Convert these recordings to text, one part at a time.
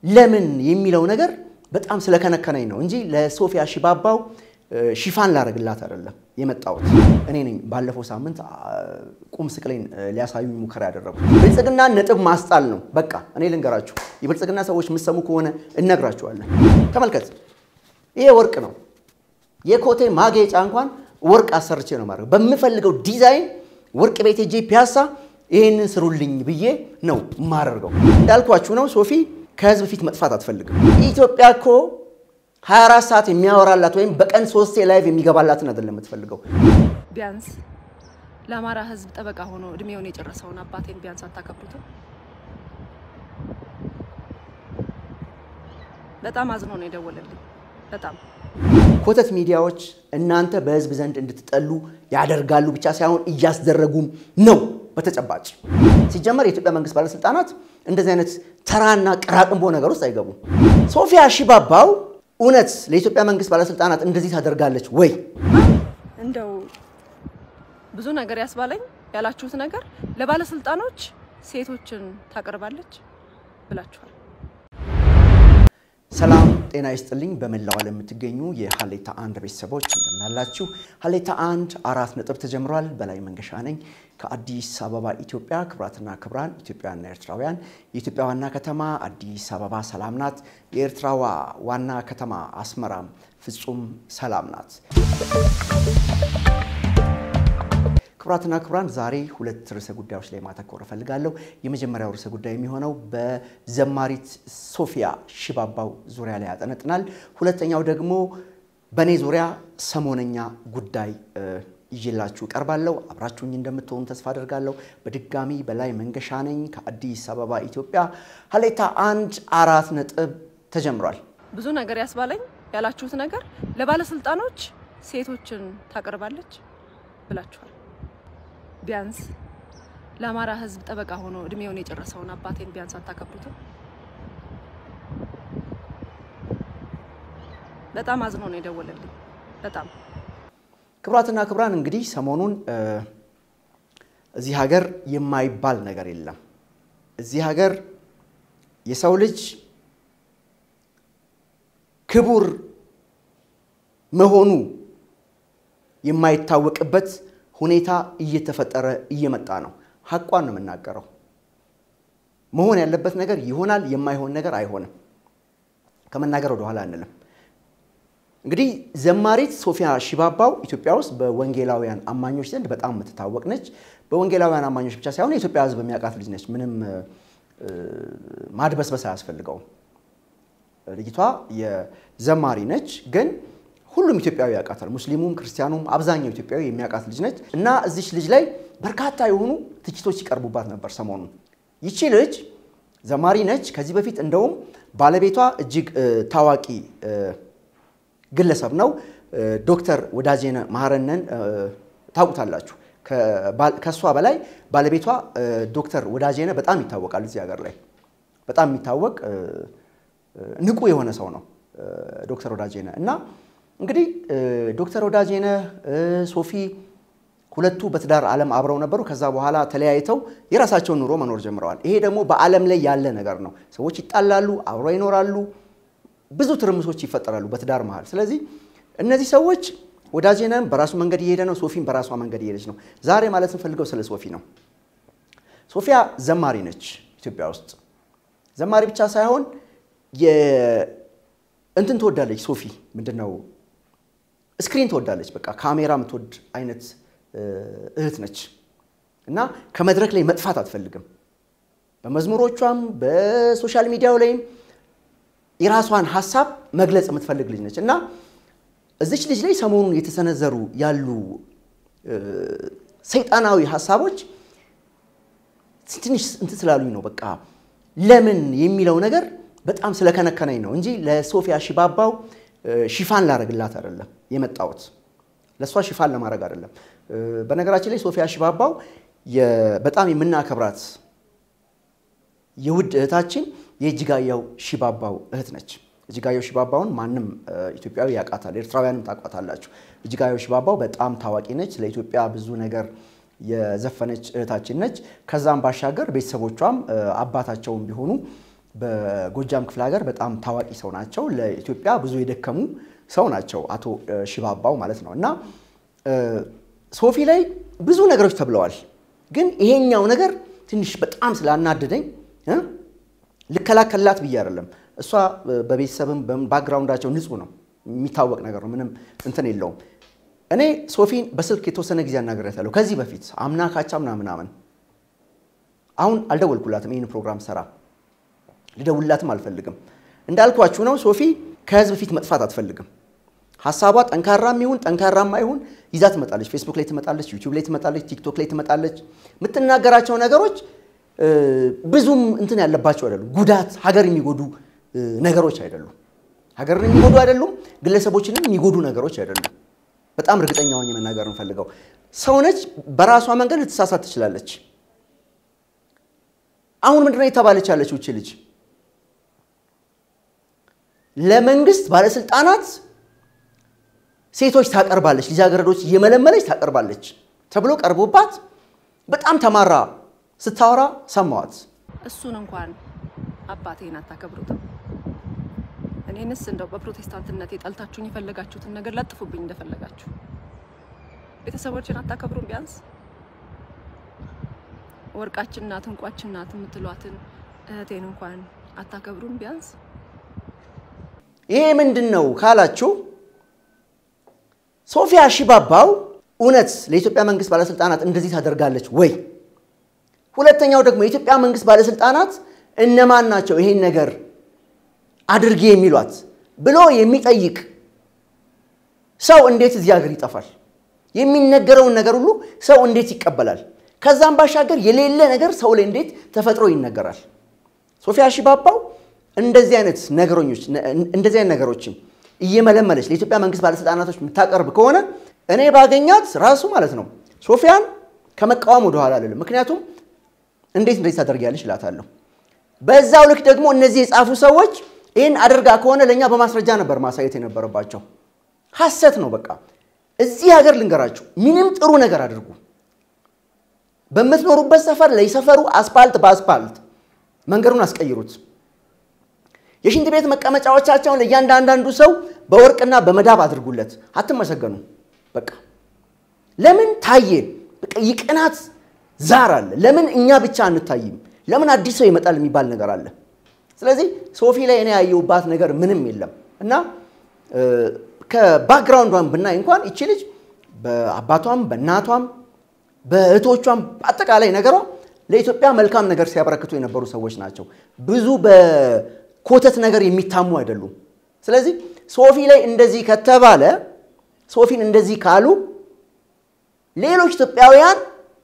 ለምን የሚለው ነገር በጣም ስለከነከነኝ ነው እንጂ ለሶፊያ ሽባባው ሽፋን ላደርግላት አይደለም የመጣሁት። እኔ ነኝ ባለፈው ሳምንት ቁም ስቅሌን ሊያሳዩኝ ሙከራ ያደረጉ። ብልጽግና ነጥብ ማስጣል ነው። በቃ እኔ ልንገራችሁ፣ የብልጽግና ሰዎች የምትሰሙ ከሆነ እነግራችኋለን። ተመልከት፣ ይሄ ወርቅ ነው። የኮቴ ማጌጫ እንኳን ወርቅ አሰርቼ ነው ማድረግ በምፈልገው ዲዛይን ወርቅ ቤት ሄጄ ፒያሳ ይሄንን ስሩልኝ ብዬ ነው የማደርገው። እንዳልኳችሁ ነው ሶፊ ከህዝብ ፊት መጥፋት አትፈልግም። ኢትዮጵያ እኮ 24 ሰዓት የሚያወራላት ወይም በቀን ሶስቴ ላይቭ የሚገባላትን አይደለም የምትፈልገው። ቢያንስ ለአማራ ህዝብ ጠበቃ ሆኖ እድሜውን የጨረሰውን አባቴን ቢያንስ አታከብሩትም? በጣም አዝኖ ነው የደወለልኝ። በጣም ኮተት ሚዲያዎች እናንተ በህዝብ ዘንድ እንድትጠሉ ያደርጋሉ ብቻ ሳይሆን እያስደረጉም ነው። በተጨባጭ ሲጀመር የኢትዮጵያ መንግስት ባለስልጣናት እንደዚህ አይነት ተራና ቅራቅንቦ ነገር ውስጥ አይገቡም። ሶፊያ ሽባባው እውነት ለኢትዮጵያ መንግስት ባለስልጣናት እንደዚህ ታደርጋለች ወይ? እንደው ብዙ ነገር ያስባለኝ ያላችሁት ነገር ለባለስልጣኖች ሴቶችን ታቀርባለች ብላችኋል። ሰላም ጤና ይስጥልኝ። በመላው ዓለም የምትገኙ የሀሌታ አንድ ቤተሰቦች እንደምናላችሁ። ሀሌታ አንድ አራት ነጥብ ተጀምሯል። በላይ መንገሻ ነኝ ከአዲስ አበባ ኢትዮጵያ። ክብራትና ክብራን ኢትዮጵያውያንና ኤርትራውያን፣ የኢትዮጵያ ዋና ከተማ አዲስ አበባ ሰላም ናት። የኤርትራዋ ዋና ከተማ አስመራም ፍጹም ሰላም ናት። ክቡራትና ክቡራን ዛሬ ሁለት ርዕሰ ጉዳዮች ላይ ማተኮር እፈልጋለሁ። የመጀመሪያው ርዕሰ ጉዳይ የሚሆነው በዘማሪት ሶፊያ ሽባባው ዙሪያ ላይ ያጠነጥናል። ሁለተኛው ደግሞ በእኔ ዙሪያ ሰሞነኛ ጉዳይ ይዤላችሁ እቀርባለሁ። አብራችሁኝ እንደምትሆኑ ተስፋ አደርጋለሁ። በድጋሚ በላይ መንገሻ ነኝ ከአዲስ አበባ ኢትዮጵያ። ሀሌታ አንድ አራት ነጥብ ተጀምሯል። ብዙ ነገር ያስባለኝ ያላችሁት ነገር ለባለስልጣኖች ሴቶችን ታቀርባለች ብላችኋል። ቢያንስ ለአማራ ህዝብ ጠበቃ ሆኖ እድሜውን የጨረሰውን አባቴን ቢያንስ አታከብሩትም? በጣም አዝኖ ነው የደወለልኝ። በጣም ክቡራትና ክቡራን እንግዲህ ሰሞኑን እዚህ ሀገር የማይባል ነገር የለም። እዚህ ሀገር የሰው ልጅ ክቡር መሆኑ የማይታወቅበት ሁኔታ እየተፈጠረ እየመጣ ነው። ሀቋን ነው የምናገረው። መሆን ያለበት ነገር ይሆናል፣ የማይሆን ነገር አይሆንም። ከመናገር ወደኋላ አንልም። እንግዲህ ዘማሪት ሶፊያ ሽባባው ኢትዮጵያ ውስጥ በወንጌላውያን አማኞች ዘንድ በጣም የምትታወቅ ነች። በወንጌላውያን አማኞች ብቻ ሳይሆን የኢትዮጵያ ሕዝብ የሚያውቃት ልጅ ነች። ምንም ማድበስበስ አያስፈልገውም። ልጅቷ የዘማሪ ነች ግን ሁሉም ኢትዮጵያዊ ያውቃታል። ሙስሊሙም ክርስቲያኑም አብዛኛው ኢትዮጵያዊ የሚያውቃት ልጅ ነች እና እዚች ልጅ ላይ በርካታ የሆኑ ትችቶች ሲቀርቡባት ነበር ሰሞኑን። ይቺ ልጅ ዘማሪ ነች። ከዚህ በፊት እንደውም ባለቤቷ እጅግ ታዋቂ ግለሰብ ነው። ዶክተር ወዳጄነ መሐረነን ታውቁታላችሁ። ከእሷ በላይ ባለቤቷ ዶክተር ወዳጄነ በጣም ይታወቃል። እዚህ ሀገር ላይ በጣም የሚታወቅ ንቁ የሆነ ሰው ነው ዶክተር ወዳጄነ እና እንግዲህ ዶክተር ወዳጄነህ ሶፊ ሁለቱ በትዳር ዓለም አብረው ነበሩ። ከዛ በኋላ ተለያይተው የራሳቸውን ኑሮ መኖር ጀምረዋል። ይሄ ደግሞ በዓለም ላይ ያለ ነገር ነው። ሰዎች ይጣላሉ፣ አብረው ይኖራሉ፣ ብዙ ትርምሶች ይፈጠራሉ በትዳር መሃል። ስለዚህ እነዚህ ሰዎች ወዳጄነህም በራሱ መንገድ እየሄደ ነው፣ ሶፊም በራሷ መንገድ እየሄደች ነው። ዛሬ ማለት እንፈልገው ስለ ሶፊ ነው። ሶፊያ ዘማሪ ነች። ኢትዮጵያ ውስጥ ዘማሪ ብቻ ሳይሆን እንትን ትወዳለች። ሶፊ ምንድን ነው ስክሪን ትወዳለች። በቃ ካሜራ የምትወድ አይነት እህት ነች እና ከመድረክ ላይ መጥፋት አትፈልግም። በመዝሙሮቿም በሶሻል ሚዲያው ላይም የራሷን ሀሳብ መግለጽ የምትፈልግ ልጅ ነች እና እዚች ልጅ ላይ ሰሞኑን የተሰነዘሩ ያሉ ሰይጣናዊ ሀሳቦች ትንሽ እንትን ስላሉኝ ነው። በቃ ለምን የሚለው ነገር በጣም ስለከነከነኝ ነው እንጂ ለሶፊያ ሽባባው ሽፋን ላደርግላት አይደለም የመጣሁት። ለእሷ ሽፋን ለማድረግ አይደለም። በነገራችን ላይ ሶፊያ ሽባባው በጣም የምናከብራት የውድ እህታችን የእጅጋየሁ ሽባባው እህት ነች። እጅጋየሁ ሽባባውን ማንም ኢትዮጵያዊ ያውቃታል፣ ኤርትራውያንም ታውቋታላችሁ። እጅጋየሁ ሽባባው በጣም ታዋቂ ነች። ለኢትዮጵያ ብዙ ነገር የዘፈነች እህታችን ነች። ከዛም ባሻገር ቤተሰቦቿም አባታቸውም ቢሆኑ በጎጃም ክፍለ ሀገር በጣም ታዋቂ ሰው ናቸው። ለኢትዮጵያ ብዙ የደከሙ ሰው ናቸው አቶ ሽባባው ማለት ነው። እና ሶፊ ላይ ብዙ ነገሮች ተብለዋል። ግን ይሄኛው ነገር ትንሽ በጣም ስላናደደኝ ልከላከላት ብዬ አይደለም። እሷ በቤተሰብም ባክግራውንዳቸው ንጹህ ነው፣ የሚታወቅ ነገር ነው። ምንም እንትን የለውም። እኔ ሶፊን በስልክ የተወሰነ ጊዜ አናግሬያታለሁ ከዚህ በፊት አምና ካቻ ምናምን ምናምን። አሁን አልደወልኩላትም። ይህን ፕሮግራም ሰራ ልደውልላትም አልፈልግም። እንዳልኳችሁ ነው። ሶፊ ከህዝብ ፊት መጥፋት አትፈልግም። ሀሳቧ ጠንካራም ይሁን ጠንካራማ ይሁን ይዛ ትመጣለች። ፌስቡክ ላይ ትመጣለች፣ ዩቲዩብ ላይ ትመጣለች፣ ቲክቶክ ላይ ትመጣለች። የምትናገራቸው ነገሮች ብዙም እንትን ያለባቸው አይደሉም። ጉዳት ሀገር የሚጎዱ ነገሮች አይደሉም። ሀገርን የሚጎዱ አይደሉም። ግለሰቦችንም የሚጎዱ ነገሮች አይደሉም። በጣም እርግጠኛ ሆኜ መናገር እንፈልገው ሰውነች በራሷ መንገድ ልትሳሳት ትችላለች። አሁን ምንድነው የተባለች ያለችው እቺ ልጅ ለመንግስት ባለስልጣናት ሴቶች ታቀርባለች፣ ልጃገረዶች እየመለመለች ታቀርባለች ተብሎ ቀርቦባት በጣም ተማራ ስታወራ ሰማዋት። እሱን እንኳን አባቴን አታከብሩትም። እኔንስ እንደው በፕሮቴስታንትነት የጠልታችሁኝ የፈለጋችሁትን ነገር ለጥፉብኝ እንደፈለጋችሁ። ቤተሰቦችን አታከብሩም። ቢያንስ ወርቃችን ናት እንቋችን ናት የምትሏትን እህቴን እንኳን አታከብሩም ቢያንስ ይሄ ምንድን ነው ካላችሁ ሶፊያ ሽባባው እውነት ለኢትዮጵያ መንግስት ባለስልጣናት እንደዚህ ታደርጋለች ወይ? ሁለተኛው ደግሞ የኢትዮጵያ መንግስት ባለስልጣናት እነማን ናቸው ይሄን ነገር አድርጌ የሚሏት ብሎ የሚጠይቅ ሰው እንዴት እዚህ ሀገር ይጠፋል? የሚነገረውን ነገር ሁሉ ሰው እንዴት ይቀበላል? ከዛም ባሻገር የሌለ ነገር ሰው ላይ እንዴት ተፈጥሮ ይነገራል? ሶፊያ ሽባባው እንደዚህ አይነት ነገሮች እንደዚህ አይነት ነገሮችን እየመለመለች ለኢትዮጵያ መንግስት ባለስልጣናቶች የምታቀርብ ከሆነ እኔ ባገኛት ራሱ ማለት ነው ሶፊያን ከመቃወም ወደኋላ አልልም። ምክንያቱም እንዴት እንደዚህ ታደርጊያለሽ እላታለሁ። በዛው ልክ ደግሞ እነዚህ የጻፉ ሰዎች ይህን አድርጋ ከሆነ ለእኛ በማስረጃ ነበር ማሳየት የነበረባቸው። ሐሰት ነው። በቃ እዚህ ሀገር ልንገራችሁ፣ ምንም ጥሩ ነገር አድርጉ። በምትኖሩበት ሰፈር ለሰፈሩ አስፓልት በአስፓልት መንገዱን አስቀይሩት። የሽንት ቤት መቀመጫዎቻቸውን ለእያንዳንዳንዱ ሰው በወርቅና በመዳብ አድርጉለት። አትመሰገኑ። በቃ ለምን ታየ? በቃ የቅናት ዛር አለ። ለምን እኛ ብቻ አንታይም? ለምን አዲስ ሰው ይመጣል የሚባል ነገር አለ። ስለዚህ ሶፊ ላይ እኔ ያየሁባት ነገር ምንም የለም እና ከባክግራውንዷን ብናይ እንኳን ይቺ ልጅ በአባቷም በእናቷም በእህቶቿም አጠቃላይ ነገሯ ለኢትዮጵያ መልካም ነገር ሲያበረክቱ የነበሩ ሰዎች ናቸው። ብዙ በኮተት ነገር የሚታሙ አይደሉም። ስለዚህ ሶፊ ላይ እንደዚህ ከተባለ ሶፊን እንደዚህ ካሉ ሌሎች ኢትዮጵያውያን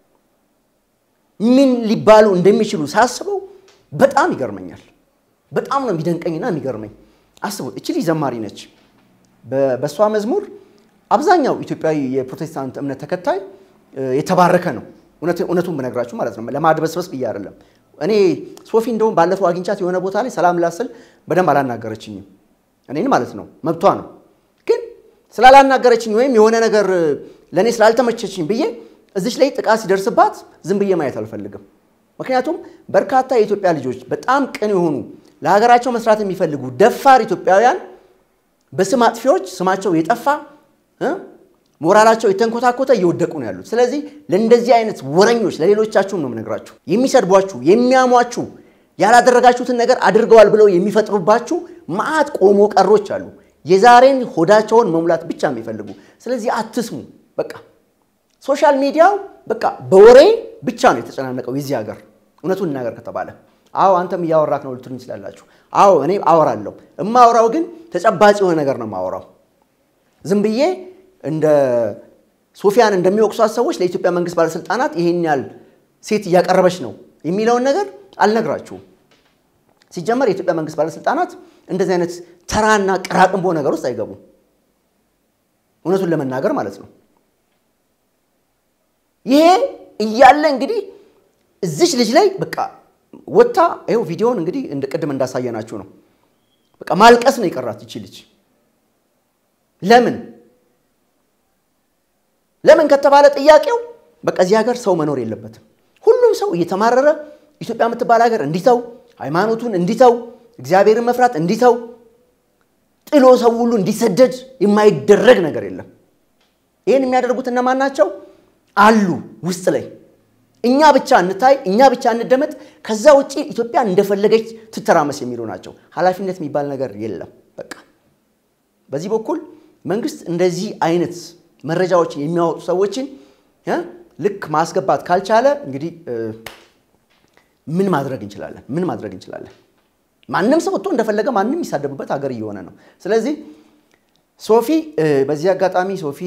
ምን ሊባሉ እንደሚችሉ ሳስበው በጣም ይገርመኛል። በጣም ነው የሚደንቀኝና የሚገርመኝ። አስቡት፣ እቺ ልጅ ዘማሪ ነች። በእሷ መዝሙር አብዛኛው ኢትዮጵያዊ የፕሮቴስታንት እምነት ተከታይ የተባረከ ነው። እውነቱን ብነግራችሁ ማለት ነው፣ ለማድበስበስ ብዬ አይደለም። እኔ ሶፊ እንደውም ባለፈው አግኝቻት የሆነ ቦታ ላይ ሰላም ላስል በደንብ አላናገረችኝም። እኔን ማለት ነው፣ መብቷ ነው። ግን ስላላናገረችኝ ወይም የሆነ ነገር ለእኔ ስላልተመቸችኝ ብዬ እዚች ላይ ጥቃት ሲደርስባት ዝም ብዬ ማየት አልፈልግም። ምክንያቱም በርካታ የኢትዮጵያ ልጆች በጣም ቅን የሆኑ ለሀገራቸው መስራት የሚፈልጉ ደፋር ኢትዮጵያውያን በስም አጥፊዎች ስማቸው የጠፋ ሞራላቸው የተንኮታኮተ እየወደቁ ነው ያሉት። ስለዚህ ለእንደዚህ አይነት ወረኞች ለሌሎቻችሁም ነው የምነግራችሁ፣ የሚሰድቧችሁ፣ የሚያሟችሁ፣ ያላደረጋችሁትን ነገር አድርገዋል ብለው የሚፈጥሩባችሁ መዓት ቆሞ ቀሮች አሉ፣ የዛሬን ሆዳቸውን መሙላት ብቻ የሚፈልጉ። ስለዚህ አትስሙ። በቃ ሶሻል ሚዲያው በቃ በወሬ ብቻ ነው የተጨናነቀው የዚህ ሀገር። እውነቱን እናገር ከተባለ አዎ አንተም እያወራክ ነው ልትሉኝ ትችላላችሁ። አዎ እኔ አወራለሁ። እማወራው ግን ተጨባጭ የሆነ ነገር ነው የማወራው። ዝም ብዬ እንደ ሶፊያን እንደሚወቅሷት ሰዎች ለኢትዮጵያ መንግስት ባለስልጣናት ይሄን ያህል ሴት እያቀረበች ነው የሚለውን ነገር አልነግራችሁም። ሲጀመር የኢትዮጵያ መንግስት ባለስልጣናት እንደዚህ አይነት ተራና ቅራቅንቦ ነገር ውስጥ አይገቡም። እውነቱን ለመናገር ማለት ነው። ይሄ እያለ እንግዲህ እዚች ልጅ ላይ በቃ ወታ ይኸው ቪዲዮውን እንግዲህ እንደ ቅድም እንዳሳየናችሁ ነው። በቃ ማልቀስ ነው የቀራት ይቺ ልጅ። ለምን ለምን ከተባለ ጥያቄው በቃ እዚህ ሀገር ሰው መኖር የለበትም። ሁሉም ሰው እየተማረረ ኢትዮጵያ የምትባል ሀገር እንዲተው ሃይማኖቱን እንዲተው እግዚአብሔርን መፍራት እንዲተው ጥሎ ሰው ሁሉ እንዲሰደድ የማይደረግ ነገር የለም። ይህን የሚያደርጉት እነማን ናቸው? አሉ ውስጥ ላይ እኛ ብቻ እንታይ፣ እኛ ብቻ እንደመጥ፣ ከዛ ውጭ ኢትዮጵያ እንደፈለገች ትተራመስ የሚሉ ናቸው። ኃላፊነት የሚባል ነገር የለም። በቃ በዚህ በኩል መንግስት እንደዚህ አይነት መረጃዎችን የሚያወጡ ሰዎችን ልክ ማስገባት ካልቻለ እንግዲህ ምን ማድረግ እንችላለን? ምን ማድረግ እንችላለን? ማንም ሰው ወጥቶ እንደፈለገ ማንም የሚሳደብበት ሀገር እየሆነ ነው። ስለዚህ ሶፊ፣ በዚህ አጋጣሚ ሶፊ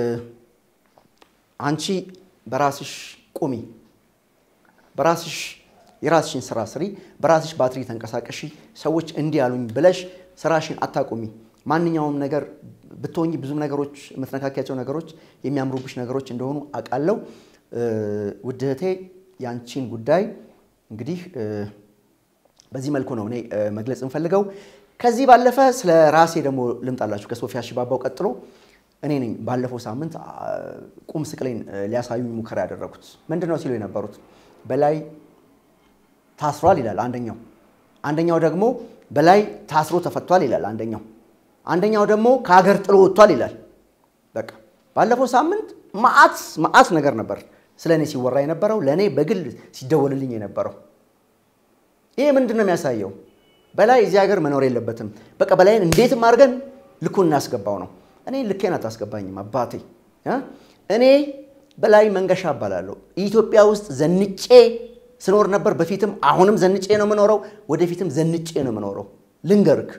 አንቺ በራስሽ ቁሚ፣ በራስሽ የራስሽን ስራ ስሪ፣ በራስሽ ባትሪ ተንቀሳቀሺ። ሰዎች እንዲህ ያሉኝ ብለሽ ስራሽን አታቁሚ። ማንኛውም ነገር ብትሆኝ ብዙ ነገሮች የምትነካኪያቸው ነገሮች የሚያምሩብሽ ነገሮች እንደሆኑ አውቃለሁ። ውድ እህቴ ያንቺን ጉዳይ እንግዲህ በዚህ መልኩ ነው እኔ መግለጽ እንፈልገው። ከዚህ ባለፈ ስለ ራሴ ደግሞ ልምጣላችሁ። ከሶፊያ ሽባባው ቀጥሎ እኔ ነኝ ባለፈው ሳምንት ቁም ስቅሌን ሊያሳዩኝ ሙከራ ያደረጉት። ምንድን ነው ሲሉ የነበሩት በላይ ታስሯል ይላል አንደኛው፣ አንደኛው ደግሞ በላይ ታስሮ ተፈቷል ይላል አንደኛው አንደኛው ደግሞ ከሀገር ጥሎ ወጥቷል ይላል። በቃ ባለፈው ሳምንት መዓት መዓት ነገር ነበር ስለ እኔ ሲወራ የነበረው ለእኔ በግል ሲደወልልኝ የነበረው። ይሄ ምንድን ነው የሚያሳየው? በላይ እዚህ ሀገር መኖር የለበትም። በቃ በላይን እንዴትም አድርገን ልኩን እናስገባው ነው። እኔ ልኬን አታስገባኝም አባቴ። እኔ በላይ መንገሻ እባላለሁ። ኢትዮጵያ ውስጥ ዘንጬ ስኖር ነበር በፊትም፣ አሁንም ዘንጬ ነው የምኖረው፣ ወደፊትም ዘንጬ ነው የምኖረው። ልንገርክ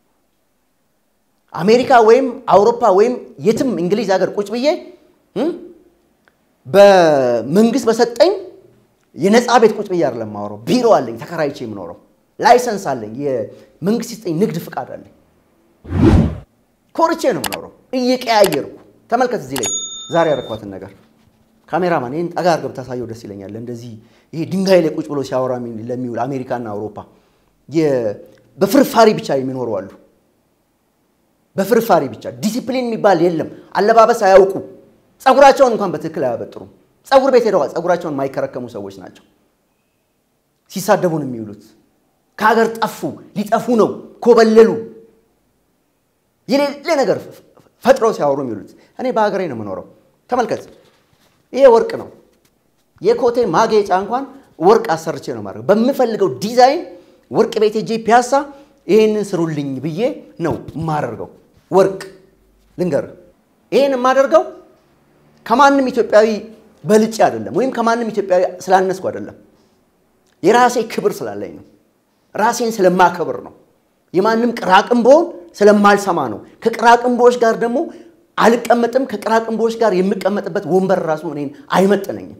አሜሪካ ወይም አውሮፓ ወይም የትም እንግሊዝ ሀገር ቁጭ ብዬ በመንግስት በሰጠኝ የነፃ ቤት ቁጭ ብዬ አይደለም የማወራው። ቢሮ አለኝ ተከራይቼ የምኖረው፣ ላይሰንስ አለኝ፣ የመንግስት የሰጠኝ ንግድ ፍቃድ አለኝ። ኮርቼ ነው የምኖረው እየቀያየርኩ። ተመልከት እዚህ ላይ ዛሬ ያደረኳትን ነገር ካሜራማን ይህን ጠጋ አድርገህ ብታሳየው ደስ ይለኛል። እንደዚህ ይሄ ድንጋይ ላይ ቁጭ ብሎ ሲያወራ ለሚውል አሜሪካና አውሮፓ በፍርፋሪ ብቻ የሚኖሩ አሉ። በፍርፋሪ ብቻ ዲሲፕሊን የሚባል የለም። አለባበስ አያውቁ። ፀጉራቸውን እንኳን በትክክል አያበጥሩም። ፀጉር ቤት ሄደዋል። ፀጉራቸውን የማይከረከሙ ሰዎች ናቸው። ሲሳደቡን የሚውሉት ከሀገር ጠፉ፣ ሊጠፉ ነው፣ ኮበለሉ፣ የሌለ ነገር ፈጥረው ሲያወሩ የሚውሉት። እኔ በሀገሬ ነው የምኖረው። ተመልከት፣ ይሄ ወርቅ ነው። የኮቴ ማጌጫ እንኳን ወርቅ አሰርቼ ነው ማድረግ በምፈልገው ዲዛይን ወርቅ ቤት ሄጄ ፒያሳ ይሄንን ስሩልኝ ብዬ ነው የማደርገው። ወርቅ ልንገርህ፣ ይሄን የማደርገው ከማንም ኢትዮጵያዊ በልጬ አይደለም፣ ወይም ከማንም ኢትዮጵያዊ ስላነስኩ አይደለም። የራሴ ክብር ስላለኝ ነው። ራሴን ስለማከብር ነው። የማንም ቅራቅንቦን ስለማልሰማ ነው። ከቅራቅንቦዎች ጋር ደግሞ አልቀመጥም። ከቅራቅንቦዎች ጋር የምቀመጥበት ወንበር ራሱ እኔን አይመጥነኝም።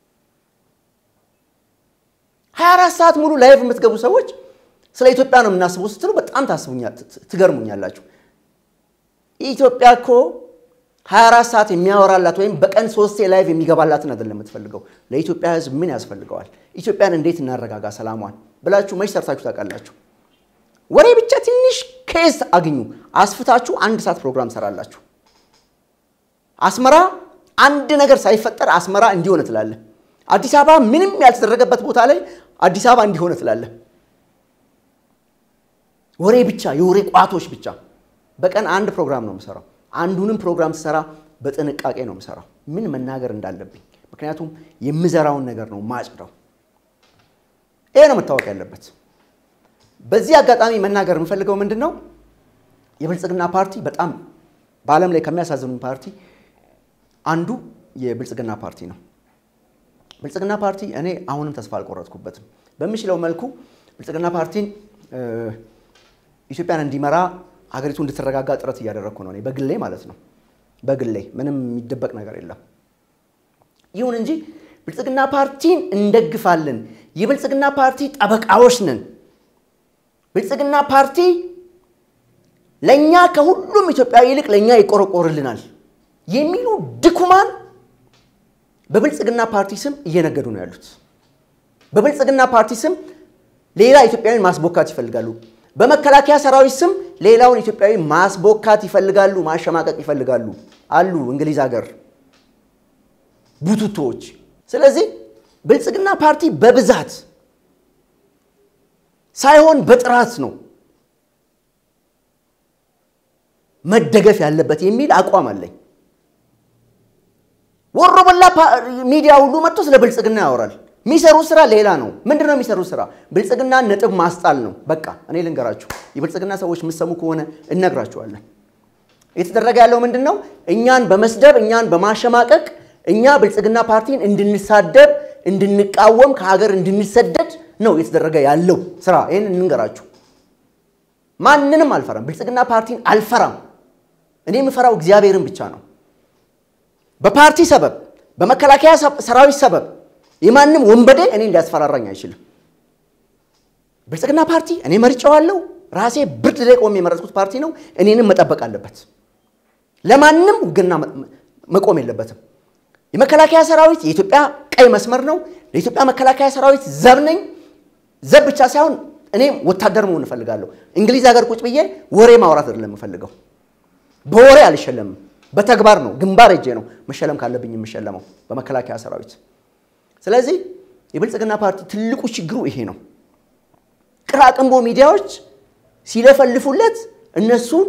24 ሰዓት ሙሉ ላይቭ የምትገቡ ሰዎች ስለ ኢትዮጵያ ነው የምናስበው ስትሉ በጣም ትገርሙኛላችሁ። ኢትዮጵያ እኮ 24 ሰዓት የሚያወራላት ወይም በቀን ሶስቴ ላይቭ የሚገባላትን አይደለም የምትፈልገው። ለኢትዮጵያ ሕዝብ ምን ያስፈልገዋል? ኢትዮጵያን እንዴት እናረጋጋ ሰላሟን ብላችሁ መች ሰርታችሁ ታውቃላችሁ? ወሬ ብቻ ትንሽ ኬስ አግኙ፣ አስፍታችሁ አንድ ሰዓት ፕሮግራም ሰራላችሁ። አስመራ አንድ ነገር ሳይፈጠር አስመራ እንዲሆነ ትላለህ። አዲስ አበባ ምንም ያልተደረገበት ቦታ ላይ አዲስ አበባ እንዲሆነ ትላለህ። ወሬ ብቻ የወሬ ቋቶች ብቻ። በቀን አንድ ፕሮግራም ነው የምሰራው። አንዱንም ፕሮግራም ስሰራ በጥንቃቄ ነው የምሰራው፣ ምን መናገር እንዳለብኝ። ምክንያቱም የምዘራውን ነገር ነው ማጭደው። ይሄ ነው መታወቅ ያለበት። በዚህ አጋጣሚ መናገር የምፈልገው ምንድን ነው፣ የብልጽግና ፓርቲ በጣም በዓለም ላይ ከሚያሳዝኑኝ ፓርቲ አንዱ የብልጽግና ፓርቲ ነው። ብልጽግና ፓርቲ እኔ አሁንም ተስፋ አልቆረጥኩበትም። በምችለው መልኩ ብልጽግና ፓርቲን ኢትዮጵያን እንዲመራ ሀገሪቱ እንድትረጋጋ ጥረት እያደረግኩ ነው፣ እኔ በግሌ ማለት ነው። በግሌ ምንም የሚደበቅ ነገር የለም። ይሁን እንጂ ብልጽግና ፓርቲን እንደግፋለን፣ የብልጽግና ፓርቲ ጠበቃዎች ነን፣ ብልጽግና ፓርቲ ለእኛ ከሁሉም ኢትዮጵያዊ ይልቅ ለእኛ ይቆረቆርልናል የሚሉ ድኩማን በብልጽግና ፓርቲ ስም እየነገዱ ነው ያሉት። በብልጽግና ፓርቲ ስም ሌላ ኢትዮጵያዊን ማስቦካት ይፈልጋሉ። በመከላከያ ሰራዊት ስም ሌላውን ኢትዮጵያዊ ማስቦካት ይፈልጋሉ፣ ማሸማቀቅ ይፈልጋሉ አሉ እንግሊዝ ሀገር ቡቱቶዎች። ስለዚህ ብልጽግና ፓርቲ በብዛት ሳይሆን በጥራት ነው መደገፍ ያለበት የሚል አቋም አለኝ። ወሮ በላ ሚዲያ ሁሉ መጥቶ ስለ ብልጽግና ያወራል። የሚሰሩ ስራ ሌላ ነው። ምንድን ነው የሚሰሩ ስራ? ብልጽግና ነጥብ ማስጣል ነው። በቃ እኔ ልንገራችሁ፣ የብልጽግና ሰዎች የምትሰሙ ከሆነ እነግራችኋለን። የተደረገ ያለው ምንድን ነው? እኛን በመስደብ እኛን በማሸማቀቅ እኛ ብልጽግና ፓርቲን እንድንሳደብ፣ እንድንቃወም፣ ከሀገር እንድንሰደድ ነው የተደረገ ያለው ስራ። ይህን እንንገራችሁ። ማንንም አልፈራም። ብልጽግና ፓርቲን አልፈራም። እኔ የምፈራው እግዚአብሔርን ብቻ ነው። በፓርቲ ሰበብ በመከላከያ ሰራዊት ሰበብ የማንም ወንበዴ እኔ ሊያስፈራራኝ አይችልም። ብልጽግና ፓርቲ እኔ መርጬዋለሁ። ራሴ ብርድ ላይ ቆሜ የመረጥኩት ፓርቲ ነው። እኔንም መጠበቅ አለበት። ለማንም ውግና መቆም የለበትም። የመከላከያ ሰራዊት የኢትዮጵያ ቀይ መስመር ነው። ለኢትዮጵያ መከላከያ ሰራዊት ዘብ ነኝ። ዘብ ብቻ ሳይሆን እኔም ወታደር መሆን እፈልጋለሁ። እንግሊዝ ሀገር ቁጭ ብዬ ወሬ ማውራት አይደለም የምፈልገው። በወሬ አልሸለምም። በተግባር ነው፣ ግንባር እጄ ነው መሸለም ካለብኝ የምሸለመው በመከላከያ ሰራዊት። ስለዚህ የብልጽግና ፓርቲ ትልቁ ችግሩ ይሄ ነው። ቅራቅንቦ ሚዲያዎች ሲለፈልፉለት እነሱን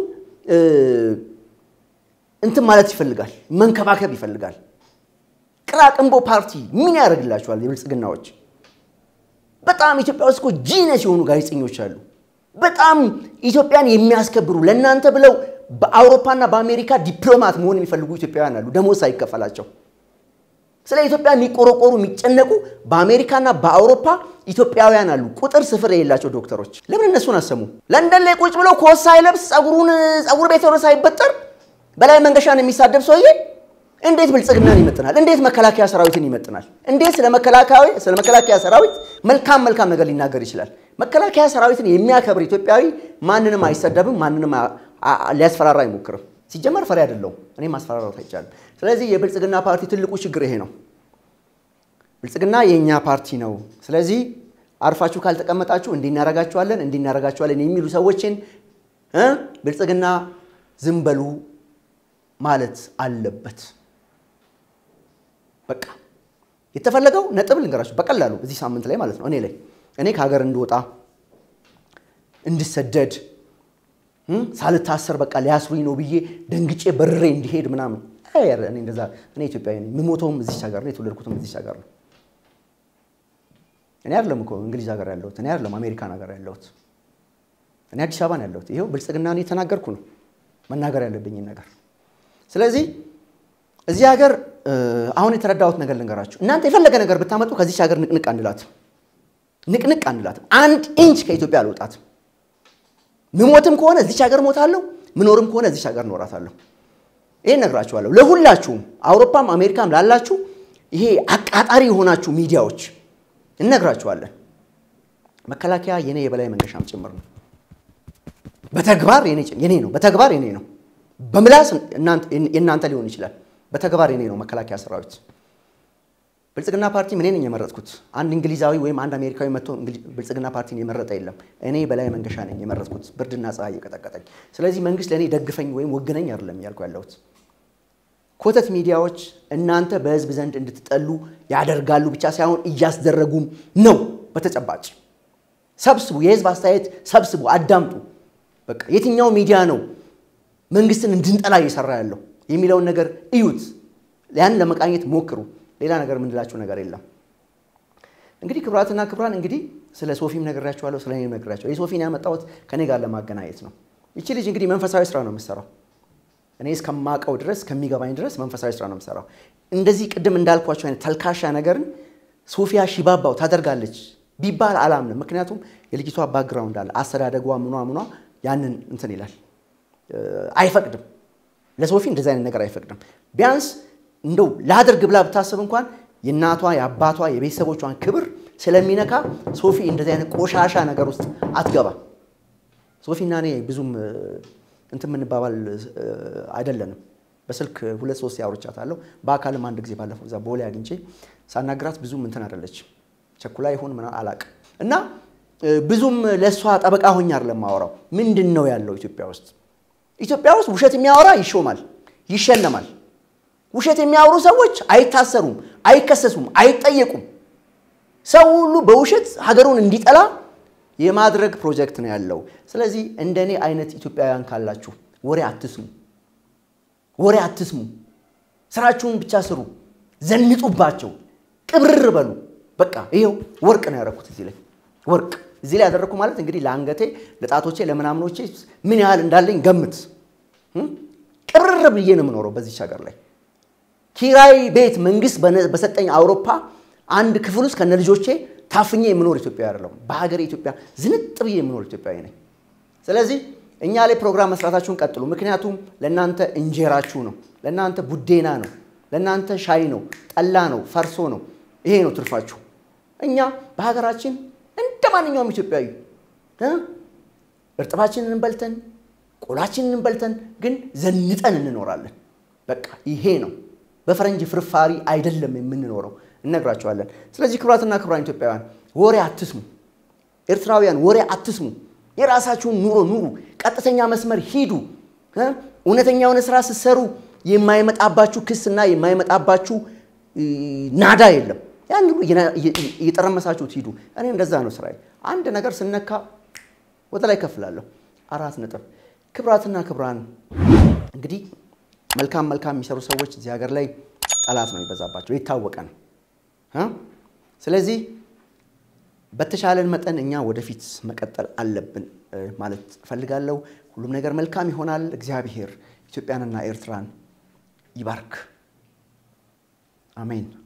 እንትን ማለት ይፈልጋል፣ መንከባከብ ይፈልጋል። ቅራቅንቦ ፓርቲ ምን ያደርግላቸዋል? የብልጽግናዎች በጣም ኢትዮጵያ ውስጥ እኮ ጂነስ የሆኑ ጋዜጠኞች አሉ። በጣም ኢትዮጵያን የሚያስከብሩ ለእናንተ ብለው በአውሮፓና በአሜሪካ ዲፕሎማት መሆን የሚፈልጉ ኢትዮጵያውያን አሉ፣ ደሞዝ ሳይከፈላቸው። ስለ ኢትዮጵያ የሚቆረቆሩ የሚጨነቁ በአሜሪካና በአውሮፓ ኢትዮጵያውያን አሉ፣ ቁጥር ስፍር የሌላቸው ዶክተሮች። ለምን እነሱን አሰሙ? ለንደን ላይ ቁጭ ብለው ኮት ሳይለብስ ጸጉሩን ጸጉር ቤት ሆነ ሳይበጠር በላይ መንገሻን የሚሳደብ ሰውዬ እንዴት ብልጽግናን ይመጥናል? እንዴት መከላከያ ሰራዊትን ይመጥናል? እንዴት ስለ መከላከያ ሰራዊት መልካም መልካም ነገር ሊናገር ይችላል? መከላከያ ሰራዊትን የሚያከብር ኢትዮጵያዊ ማንንም አይሰደብም፣ ማንንም ሊያስፈራራ አይሞክርም። ሲጀመር ፈሪ አይደለሁም፣ እኔም ማስፈራራት አይቻልም። ስለዚህ የብልጽግና ፓርቲ ትልቁ ችግር ይሄ ነው። ብልጽግና የእኛ ፓርቲ ነው። ስለዚህ አርፋችሁ ካልተቀመጣችሁ እንዲናረጋችኋለን እንዲናረጋችኋለን የሚሉ ሰዎችን ብልጽግና ዝም በሉ ማለት አለበት። በቃ የተፈለገው ነጥብ ልንገራችሁ በቀላሉ እዚህ ሳምንት ላይ ማለት ነው እኔ ላይ እኔ ከሀገር እንድወጣ እንድሰደድ ሳልታሰር በቃ ሊያስሩኝ ነው ብዬ ደንግጬ በርሬ እንዲሄድ ምናምን እኔ እንደዛ እኔ ኢትዮጵያዊ ነኝ። የምሞተውም እዚች ሀገር ነው። የተወለድኩትም እዚች ሀገር ነው። እኔ አይደለም እኮ እንግሊዝ ሀገር ያለሁት፣ እኔ አይደለም አሜሪካን ሀገር ያለሁት፣ እኔ አዲስ አበባ ነው ያለሁት። ይኸው ብልጽግና እኔ የተናገርኩ ነው መናገር ያለብኝን ነገር። ስለዚህ እዚህ ሀገር አሁን የተረዳሁት ነገር ልንገራችሁ። እናንተ የፈለገ ነገር ብታመጡ ከዚች ሀገር ንቅንቅ አንላትም፣ ንቅንቅ አንላትም። አንድ ኢንች ከኢትዮጵያ አልወጣትም። ምሞትም ከሆነ እዚች ሀገር ሞታለሁ፣ ምኖርም ከሆነ እዚች ሀገር እኖራታለሁ። ይሄን እነግራችኋለሁ ለሁላችሁም፣ አውሮፓም አሜሪካም ላላችሁ ይሄ አቃጣሪ የሆናችሁ ሚዲያዎች እነግራችኋለን። መከላከያ የኔ የበላይ መንገሻም ጭምር ነው። በተግባር የኔ ነው። በተግባር የኔ ነው። በምላስ የእናንተ ሊሆን ይችላል። በተግባር የኔ ነው መከላከያ ሰራዊት። ብልጽግና ፓርቲ እኔ ነኝ የመረጥኩት። አንድ እንግሊዛዊ ወይም አንድ አሜሪካዊ መጥቶ ብልጽግና ፓርቲን የመረጠ የለም። እኔ በላይ መንገሻ ነኝ የመረጥኩት፣ ብርድና ፀሐይ እየቀጠቀጠኝ። ስለዚህ መንግስት ለእኔ ደግፈኝ ወይም ወግነኝ አይደለም እያልኩ ያለሁት። ኮተት ሚዲያዎች እናንተ በህዝብ ዘንድ እንድትጠሉ ያደርጋሉ ብቻ ሳይሆን እያስደረጉም ነው። በተጨባጭ ሰብስቡ፣ የህዝብ አስተያየት ሰብስቡ፣ አዳምጡ። በቃ የትኛው ሚዲያ ነው መንግስትን እንድንጠላ እየሰራ ያለው የሚለውን ነገር እዩት። ያን ለመቃኘት ሞክሩ። ሌላ ነገር የምንላችሁ ነገር የለም። እንግዲህ ክቡራትና ክቡራን እንግዲህ ስለ ሶፊም ነግሬያችኋለሁ፣ ስለ እኔም ነግሬያችኋለሁ። የሶፊን ያመጣሁት ከኔ ጋር ለማገናኘት ነው። ይቺ ልጅ እንግዲህ መንፈሳዊ ስራ ነው የምትሰራው። እኔ እስከማውቀው ድረስ ከሚገባኝ ድረስ መንፈሳዊ ስራ ነው የምትሰራው። እንደዚህ ቅድም እንዳልኳቸው አይነት ተልካሻ ነገርን ሶፊያ ሺባባው ታደርጋለች ቢባል አላምንም። ምክንያቱም የልጅቷ ባክግራውንድ አለ፣ አስተዳደጓ ምኗ ምኗ ያንን እንትን ይላል፣ አይፈቅድም። ለሶፊ እንደዚህ አይነት ነገር አይፈቅድም። ቢያንስ እንደው ላድርግ ብላ ብታስብ እንኳን የእናቷ የአባቷ የቤተሰቦቿን ክብር ስለሚነካ ሶፊ እንደዚህ አይነት ቆሻሻ ነገር ውስጥ አትገባ። ሶፊና እኔ ብዙም እንትን የምንባባል አይደለንም። በስልክ ሁለት ሶስት ያወርቻታለሁ። በአካልም አንድ ጊዜ ባለፈው እዛ ቦሌ አግኝቼ ሳናግራት ብዙም እንትን አይደለች። ቸኩላ ይሁን ምና አላቅ እና ብዙም ለእሷ ጠበቃ ሆኜ አይደለም የማወራው። ምንድን ነው ያለው ኢትዮጵያ ውስጥ? ኢትዮጵያ ውስጥ ውሸት የሚያወራ ይሾማል፣ ይሸለማል። ውሸት የሚያወሩ ሰዎች የማድረግ ፕሮጀክት ነው ያለው። ስለዚህ እንደኔ አይነት ኢትዮጵያውያን ካላችሁ ወሬ አትስሙ፣ ወሬ አትስሙ። ስራችሁን ብቻ ስሩ፣ ዘንጡባቸው፣ ቅብርር በሉ። በቃ ይኸው ወርቅ ነው ያደረኩት እዚህ ላይ ወርቅ እዚህ ላይ ያደረግኩ ማለት እንግዲህ ለአንገቴ፣ ለጣቶቼ፣ ለምናምኖቼ ምን ያህል እንዳለኝ ገምት። ቅብርር ብዬ ነው የምኖረው በዚች ሀገር ላይ ኪራይ ቤት መንግስት በሰጠኝ አውሮፓ አንድ ክፍል ውስጥ ከነ ልጆቼ ታፍኜ የምኖር ኢትዮጵያዊ አይደለሁም። በሀገሬ ኢትዮጵያ ዝንጥ ብዬ የምኖር ኢትዮጵያዊ ነኝ። ስለዚህ እኛ ላይ ፕሮግራም መስራታችሁን ቀጥሉ። ምክንያቱም ለእናንተ እንጀራችሁ ነው፣ ለእናንተ ቡዴና ነው፣ ለእናንተ ሻይ ነው፣ ጠላ ነው፣ ፈርሶ ነው። ይሄ ነው ትርፋችሁ። እኛ በሀገራችን እንደ ማንኛውም ኢትዮጵያዊ እርጥባችንን በልተን ቆላችንን በልተን ግን ዘንጠን እንኖራለን። በቃ ይሄ ነው። በፈረንጅ ፍርፋሪ አይደለም የምንኖረው፣ እነግራቸዋለን። ስለዚህ ክቡራትና ክቡራን ኢትዮጵያውያን ወሬ አትስሙ። ኤርትራውያን ወሬ አትስሙ። የራሳችሁን ኑሮ ኑሩ። ቀጥተኛ መስመር ሂዱ። እውነተኛ የሆነ ስራ ስትሰሩ የማይመጣባችሁ ክስና የማይመጣባችሁ ናዳ የለም። ያን ሁሉ እየጠረመሳችሁት ሂዱ። እኔ እንደዛ ነው ስራዬ። አንድ ነገር ስነካ ወደ ላይ ከፍላለሁ። አራት ነጥብ። ክቡራትና ክቡራን እንግዲህ መልካም መልካም የሚሰሩ ሰዎች እዚህ ሀገር ላይ ጠላት ነው የሚበዛባቸው፣ የታወቀ ነው። ስለዚህ በተሻለን መጠን እኛ ወደፊት መቀጠል አለብን ማለት እፈልጋለሁ። ሁሉም ነገር መልካም ይሆናል። እግዚአብሔር ኢትዮጵያንና ኤርትራን ይባርክ። አሜን።